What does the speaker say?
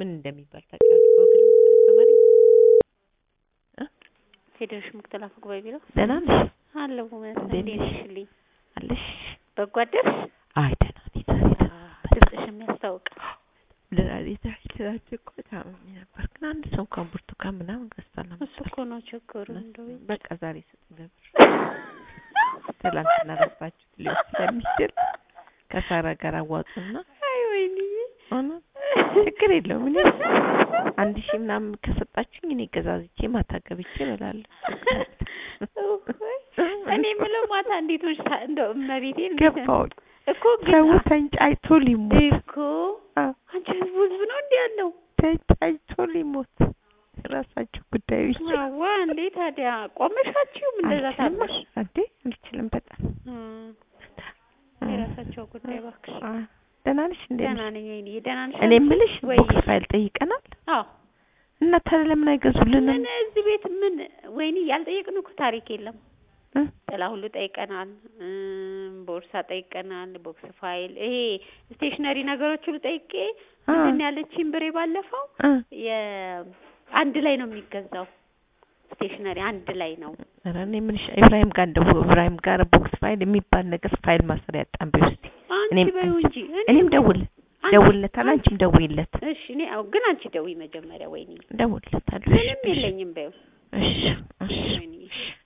ምን እንደሚባል ታውቂያለሽ? ጎግል መሰለሽ በአማርኛ ፌዴሬሽን ምክትል አፈ ጉባኤ ቢሮ ደህና ነሽ አለሁ መሰለኝ። እንዴት እንዴት ነሽ? ነሽልኝ? አለሽ? በጎ አደርሽ? አይ ደህና ነኝ ዛሬ ደህና ድምፅሽ የሚያስታውቅ ዛሬ ዛሬ ትናንት እኮ ታምሜ ነበር፣ ግን አንድ ሰው እንኳን ብርቱካን ምናምን ገዝቷል እሱ እኮ ነው ችግሩ። እንደው በቃ ዛሬ ስጡኝ በብር ትላንትና ረሳችሁት ሊሆን ስለሚችል ከሳራ ጋር አዋጡና አይ ወይኔ ሆነ ችግር የለውም እኔ አንድ ሺህ ምናምን ከሰጣችሁኝ እኔ ገዛዝቼ ማታ ገብቼ እበላለሁ። እኔ የምለው ማታ እንዴት ሆንሽ? ሳ- እንደው እመቤቴን እንዴት ነው? ገባሁኝ እኮ ግን ሰው ተንጫጭቶ ሊሞት እኮ አዎ፣ አንቺ ህዝቡ ህዝብ ነው እንዴ ያለው? ተንጫጭቶ ሊሞት ራሳችሁ ጉዳይ ብቻ አዋ እንዴ ታዲያ ቆመሻችሁም እንደዛ አልችልም ታባሽ እንዴ አልችልም በጣም የራሳቸው ጉዳይ እባክሽ። አ፣ ደህና ነሽ እንዴ ደህና ነኝ ወይኔ ደህና ነሽ? እኔ የምልሽ ወይ ቦክስ ፋይል ጠይቀናል አዎ እና ታዲያ ለምን አይገዙልንም ምን እዚህ ቤት ምን ወይኔ ያልጠየቅን እኮ ታሪክ የለም። እ? ጥላ ሁሉ ጠይቀናል፣ እም፣ ቦርሳ ጠይቀናል፣ ቦክስ ፋይል፣ ይሄ ስቴሽነሪ ነገሮች ሁሉ ጠይቄ አ፣ ምንድን ነው ያለችኝ ብሬ ባለፈው እ። የአንድ ላይ ነው የሚገዛው ስቴሽነሪ አንድ ላይ ነው። ኧረ እኔ የምልሽ ኢብራሂም ጋር እንደው ኢብራሂም ጋር ቦክስ ፋይል የሚባል ነገር ፋይል ማሰሪያ ያጣን ቢው እስቲ አንቺ እኔም በይው አንቺ- እንጂ እኔም ደውል አንቺ- ደውልለታል አንቺም ደውይለት እሺ እኔ አዎ፣ ግን አንቺ ደውይ መጀመሪያ። ወይኔ ደውልለታል ምንም የለኝም በይው። እሺ እሺ ወይኔ